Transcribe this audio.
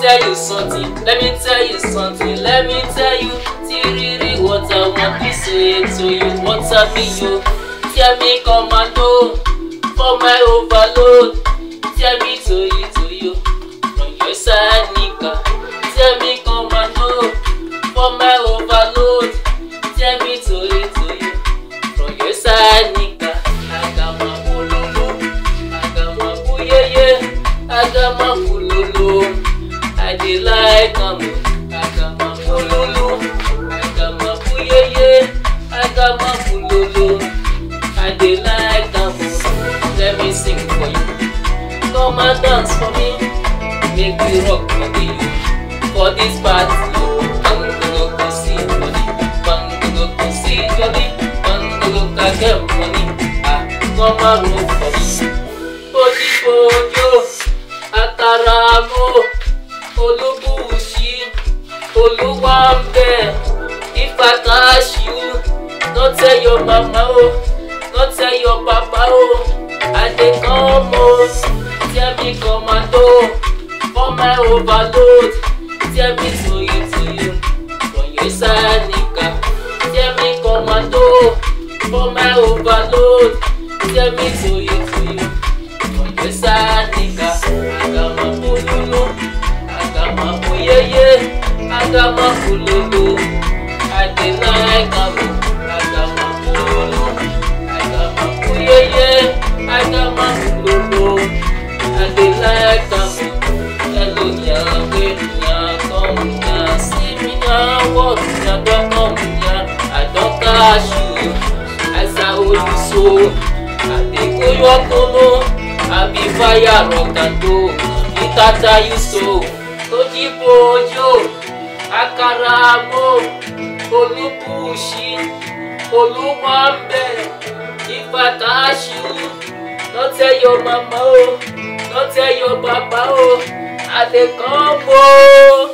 tell you something, let me tell you something, let me tell you. Tiriri, what I want to say to you, what I be you. Tell me commando for my overload. Tell me to you, to you, from your side, nigga. Tell me commando for my overload. Tell me to you, to you, from your side, nigga. I got my bololo, I got my booyeye, I got my bololo. I dey like am, I got my bololo, I got my booyeye, I got my bololo. I dey like am, let me sing for you. Come and dance for me, make we rock for you. For this party, bango go see money, bango go see jolly, bango go get money. Ah, come and roll for me. Bójúbójú, àkàràmọ́, olúbùsí, olúwàmbẹ̀, ìfàkàṣù, no tell your mama o, no tell your papa o, I dey come o, tell me commando, for my overload, tell me to you to you, from your side nigga, tell me commando, for my overload, tell me to you to you. Pesa nigga, agama bululu, agama buyeye, agama bululu. I dey like am, agama bululu, agama buyeye, agama bululu. I dey like am, hello nyawe, nya come nya, see me nya, what nya don come nya, I don catch you, as I hold you so, I dey go your kono. àbí fáyà rọ̀kàndó ìtàtà yuso ojúbòjò àkàràmọ́ olúbùṣí olúwàmbẹ ìfàtàṣù no tell your mama o no tell your papa o i dey come o.